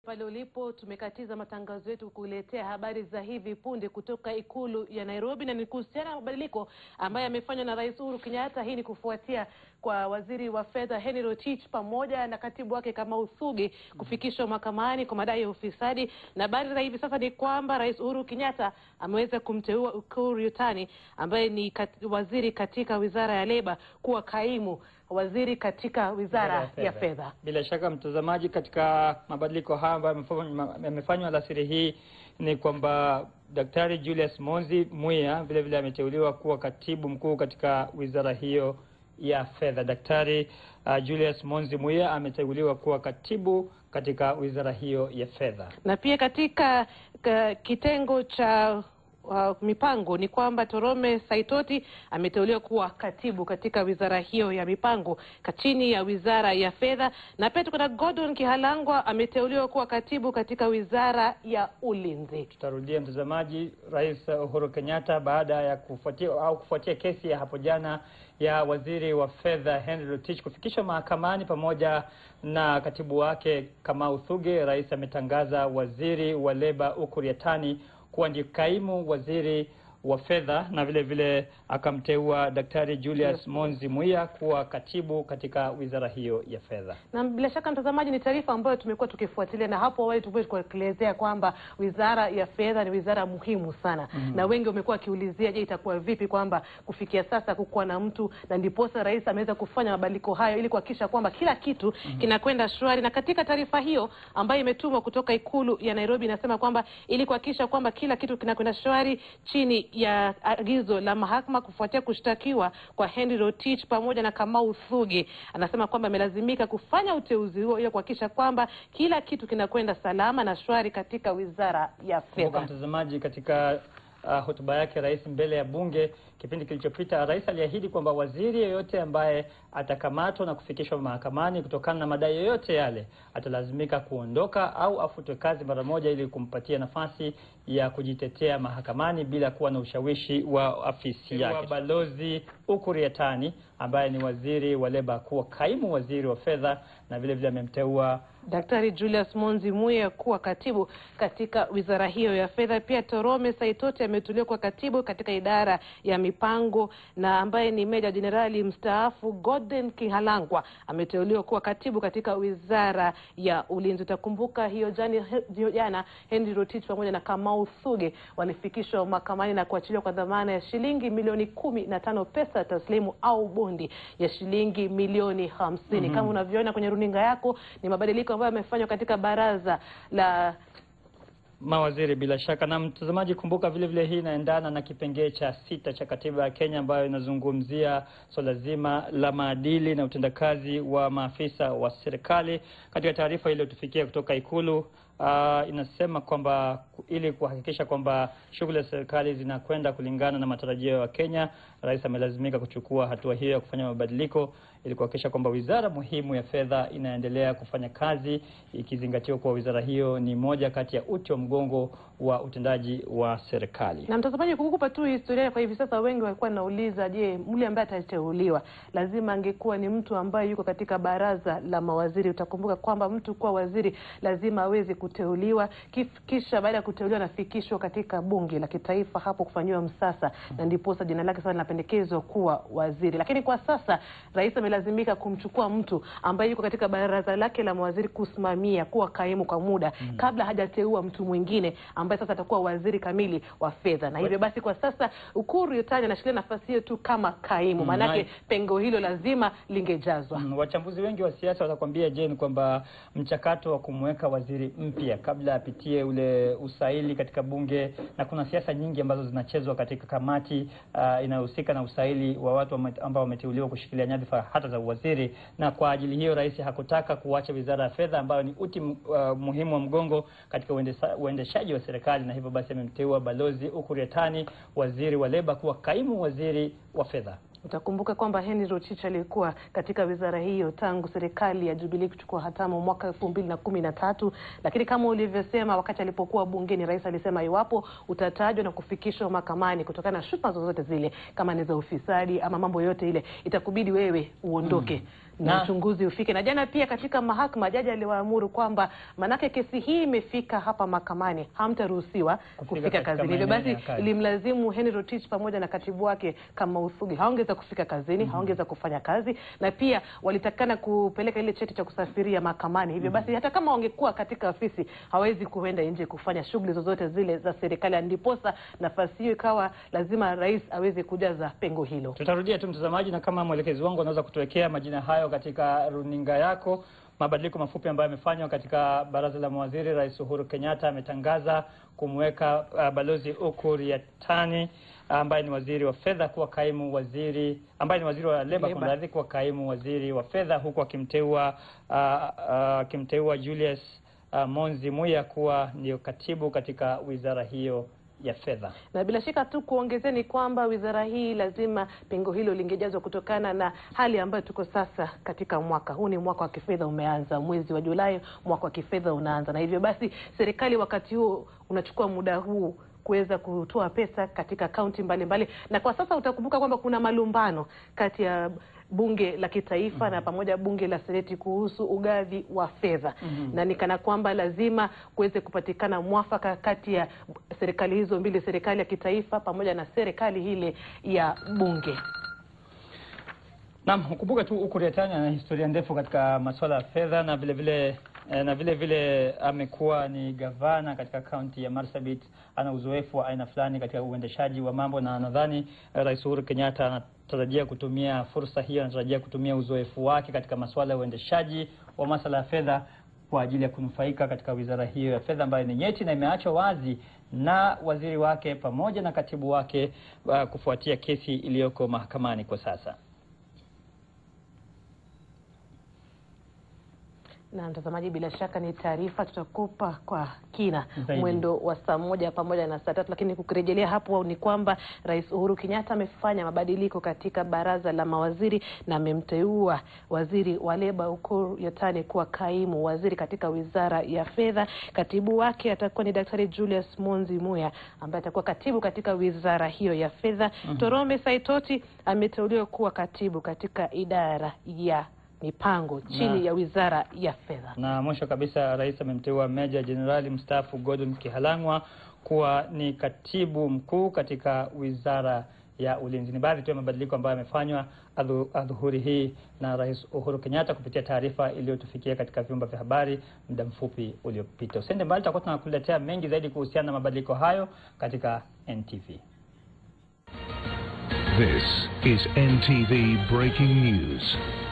Pale ulipo tumekatiza matangazo yetu kukuletea habari za hivi punde kutoka ikulu ya Nairobi, na ni kuhusiana na mabadiliko ambayo yamefanywa na Rais Uhuru Kenyatta. Hii ni kufuatia kwa waziri wa fedha Henry Rotich pamoja na katibu wake Kamau Thuge kufikishwa mahakamani kwa madai ya ufisadi, na habari za hivi sasa ni kwamba Rais Uhuru Kenyatta ameweza kumteua Ukur Yutani ambaye ni kat, waziri katika wizara ya leba kuwa kaimu waziri katika wizara ya fedha. Bila shaka mtazamaji, katika mabadiliko haya ambayo yamefanywa alasiri hii ni kwamba Daktari Julius Monzi Muya vile vile ameteuliwa kuwa katibu mkuu katika wizara hiyo ya fedha. Daktari uh, Julius Monzi Muya ameteuliwa kuwa katibu katika wizara hiyo ya fedha, na pia katika ka, kitengo cha Uh, mipango ni kwamba Torome Saitoti ameteuliwa kuwa katibu katika wizara hiyo ya mipango chini ya wizara ya fedha, na pia tuko na Gordon Kihalangwa ameteuliwa kuwa katibu katika wizara ya ulinzi. Tutarudia mtazamaji, Rais Uhuru Kenyatta baada ya kufuatia au kufuatia kesi ya hapo jana ya waziri wa fedha Henry Rotich kufikishwa mahakamani pamoja na katibu wake Kamau Thuge, rais ametangaza waziri wa leba Ukur Yatani kuwa ndiye kaimu waziri wa fedha na vile vile akamteua Daktari Julius Monzi Muya kuwa katibu katika wizara hiyo ya fedha. Na bila shaka mtazamaji, ni taarifa ambayo tumekuwa tukifuatilia, na hapo awali tumekuwa tukielezea kwamba wizara ya fedha ni wizara muhimu sana mm -hmm. na wengi wamekuwa wakiulizia, je, itakuwa vipi kwamba kufikia sasa kukuwa na mtu, na ndiposa rais ameweza kufanya mabadiliko hayo ili kuhakikisha kwamba kila kitu mm -hmm. kinakwenda shwari. Na katika taarifa hiyo ambayo imetumwa kutoka ikulu ya Nairobi inasema kwamba ili kuhakikisha kwamba kila kitu kinakwenda shwari chini ya agizo la mahakama kufuatia kushtakiwa kwa Henry Rotich pamoja na Kamau Thuge, anasema kwamba amelazimika kufanya uteuzi huo ili kuhakikisha kwamba kila kitu kinakwenda salama na shwari katika wizara ya fedha. Mtazamaji, katika uh, hotuba yake rais mbele ya bunge kipindi kilichopita, rais aliahidi kwamba waziri yeyote ambaye atakamatwa na kufikishwa mahakamani kutokana na madai yoyote yale atalazimika kuondoka au afutwe kazi mara moja, ili kumpatia nafasi ya kujitetea mahakamani bila kuwa na ushawishi wa afisi yake. Balozi Ukur Yatani ambaye ni waziri wa leba kuwa kaimu waziri wa fedha na vile vile amemteua Daktari Julius Monzi Muya kuwa katibu katika wizara hiyo ya fedha. Pia Torome Saitoti ameteuliwa kuwa katibu katika idara ya mipango, na ambaye ni meja jenerali mstaafu Gordon Kihalangwa ameteuliwa kuwa katibu katika wizara ya ulinzi. Utakumbuka hiyo jana Henry Rotich pamoja na Kamau Thuge walifikishwa mahakamani na kuachiliwa kwa dhamana ya shilingi milioni kumi na tano pesa taslimu au bondi ya shilingi milioni hamsini. mm -hmm. Kama unavyoona kwenye runinga yako ni mabadiliko ambayo yamefanywa katika baraza la mawaziri bila shaka. Na mtazamaji, kumbuka vile vile hii inaendana na kipengee cha sita cha katiba ya Kenya ambayo inazungumzia swala so zima la maadili na utendakazi wa maafisa wa serikali. Katika taarifa iliyotufikia kutoka Ikulu uh, inasema kwamba ili kuhakikisha kwamba shughuli za serikali zinakwenda kulingana na matarajio ya Kenya, rais amelazimika kuchukua hatua hiyo ya kufanya mabadiliko ili kuhakikisha kwamba wizara muhimu ya fedha inaendelea kufanya kazi, ikizingatiwa kuwa wizara hiyo ni moja kati ya uti wa mgongo wa utendaji wa serikali. Na mtazamaji, kukupa tu historia kwa hivi sasa, wengi walikuwa nauliza, je, mle ambaye atateuliwa lazima angekuwa ni mtu ambaye yuko katika baraza la mawaziri. Utakumbuka kwamba mtu kuwa waziri lazima aweze kuteuliwa, kisha baada ya kuteuliwa anafikishwa katika bunge la kitaifa hapo kufanyiwa msasa, na ndiposa jina lake sasa linapendekezwa kuwa waziri. Lakini kwa sasa rais amelazimika kumchukua mtu ambaye yuko katika baraza lake la mawaziri kusimamia kuwa kaimu kwa muda mm, kabla hajateua mtu mwingine ambaye sasa atakuwa waziri kamili wa fedha, na hivyo basi kwa sasa Ukuru Yutani anashikilia nafasi hiyo tu kama kaimu, maanake mm, pengo hilo lazima lingejazwa. Mm, wachambuzi wengi wa siasa watakwambia je, ni kwamba mchakato wa kumweka waziri mpya kabla apitie ule usaili katika bunge, na kuna siasa nyingi ambazo zinachezwa katika kamati uh, inayohusika na usaili wa watu ambao wameteuliwa kushikilia nyadhifa hata za uwaziri, na kwa ajili hiyo rais hakutaka kuacha wizara ya fedha ambayo ni uti uh, muhimu wa mgongo katika uendeshaji wa serikali, na hivyo basi amemteua Balozi Ukur Yatani, waziri wa leba, kuwa kaimu waziri wa fedha. Utakumbuka kwamba Henry Rotich alikuwa katika wizara hiyo tangu serikali ya Jubilee kuchukua hatamu mwaka elfu mbili na kumi na tatu, lakini kama ulivyosema, wakati alipokuwa bungeni, rais alisema iwapo utatajwa na kufikishwa mahakamani kutokana na shutuma zozote zile, kama ni za ufisadi ama mambo yote ile, itakubidi wewe uondoke. Mm. na Na- uchunguzi ufike. Na jana pia katika mahakama jaji aliwaamuru kwamba manake kesi hii imefika hapa mahakamani, hamtaruhusiwa kufika, katika kazini. Hivyo maeneo basi ya kazi. ilimlazimu Henry Rotich pamoja na katibu wake kama Uthugi hawangeweza kufika kazini, hawangeweza kufanya kazi, na pia walitakana kupeleka ile cheti cha kusafiria mahakamani. Hivyo basi hata kama wangekuwa katika ofisi hawezi kuenda nje kufanya shughuli zozote zile za serikali, ndiposa nafasi hiyo ikawa lazima rais aweze kujaza pengo hilo. Tutarudia tu mtazamaji, na kama mwelekezi wangu anaweza kutuwekea majina hayo katika runinga yako. Mabadiliko mafupi ambayo yamefanywa katika baraza la mawaziri. Rais Uhuru Kenyatta ametangaza kumweka uh, balozi Ukur Yatani ambaye ni waziri wa fedha kuwa kaimu waziri ambaye ni waziri wa leba Leba. kumradhi, kuwa kaimu waziri wa fedha huku akimteua uh, uh, akimteua Julius uh, Monzi Muya kuwa ndio katibu katika wizara hiyo ya fedha. na bila shaka tu kuongezea ni kwamba wizara hii lazima pengo hilo lingejazwa kutokana na hali ambayo tuko sasa katika mwaka huu. Ni mwaka wa kifedha umeanza, mwezi wa Julai mwaka wa kifedha unaanza, na hivyo basi serikali wakati huo unachukua muda huu kuweza kutoa pesa katika kaunti mbalimbali, na kwa sasa utakumbuka kwamba kuna malumbano kati ya bunge la kitaifa na pamoja bunge la seneti kuhusu ugavi wa fedha na ni kana kwamba lazima kuweze kupatikana mwafaka kati ya serikali hizo mbili, serikali ya kitaifa pamoja na serikali ile ya bunge. Naam, ukumbuke tu Ukur Yatani ana historia ndefu katika masuala ya fedha na vile vile eh, na vile vile amekuwa ni gavana katika kaunti ya Marsabit. Ana uzoefu wa aina fulani katika uendeshaji wa mambo, na nadhani eh, Rais Uhuru Kenyatta anatarajia kutumia fursa hiyo, anatarajia kutumia uzoefu wake katika masuala ya uendeshaji wa masuala ya fedha kwa ajili ya kunufaika katika wizara hiyo ya fedha ambayo ni nyeti na imeachwa wazi na waziri wake pamoja na katibu wake uh, kufuatia kesi iliyoko mahakamani kwa sasa. Na mtazamaji, bila shaka ni taarifa tutakupa kwa kina Zaidi. mwendo wa saa moja pamoja na saa tatu, lakini kukirejelea hapo ni kwamba Rais Uhuru Kenyatta amefanya mabadiliko katika baraza la mawaziri na amemteua waziri wa leba Ukur Yatani kuwa kaimu waziri katika wizara ya fedha. Katibu wake atakuwa ni Daktari Julius Monzi Muya ambaye atakuwa katibu katika wizara hiyo ya fedha. Torome Saitoti ameteuliwa kuwa katibu katika idara ya mipango chini Na- ya wizara ya fedha. Na mwisho kabisa, rais amemteua meja jenerali mstaafu Gordon Kihalangwa kuwa ni katibu mkuu katika wizara ya ulinzi. Ni baadhi tu ya mabadiliko ambayo yamefanywa adhu- adhuhuri hii na Rais Uhuru Kenyatta kupitia taarifa iliyotufikia katika vyumba vya habari muda mfupi uliopita. Usiende mbali, tutakuwa tunakuletea mengi zaidi kuhusiana na mabadiliko hayo katika NTV. This is NTV Breaking News.